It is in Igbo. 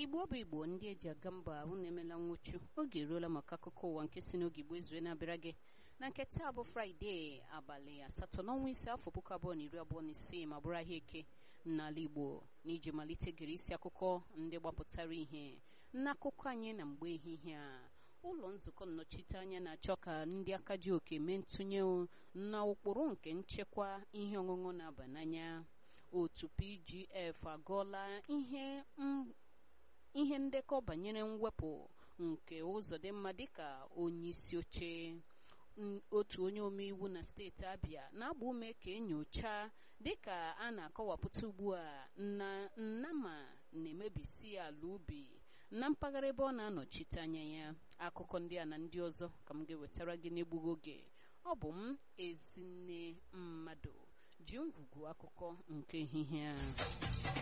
igbo bụ igbo ndị eji aga mba unu emela nwụchu oge eruola maka akụkọ ụwa nke si n'oge igbo ezue na-abịara gị na nke taa bụ fraịde abalị asatọ n'ọnwa ise afọ puku abụọ na iri abụọ na isii ma bụrụ ahịa eke n'ala igbo n'iji malite gere isi akụkọ ndị gbapụtara ihe n'akụkọ anyị na mgbe ehihie a ụlọ nzukọ nnọchiteanya na-achọ ka ndị aka ji oke mee ntụnye na ụkpụrụ nke nchekwa ihe ọṅụṅụ na-aba n'anya otu pgf agụọla ihe ihe ndekọ banyere mwepụ nke ụzọ dị mma dịka onye isi oche otu onye omeiwu na steeti abịa na-agba ume ka enyocha dịka a na-akọwapụta ugbu a na nnama na-emebisi ala ubi na mpaghara ebe ọ na-anọchite anya ya akụkọ ndị a na ndị ọzọ ka m ga-ewetara gị n'egbughị oge ọ bụ m ezinne mmadụ ji ngwugwu akụkọ nke ehihie a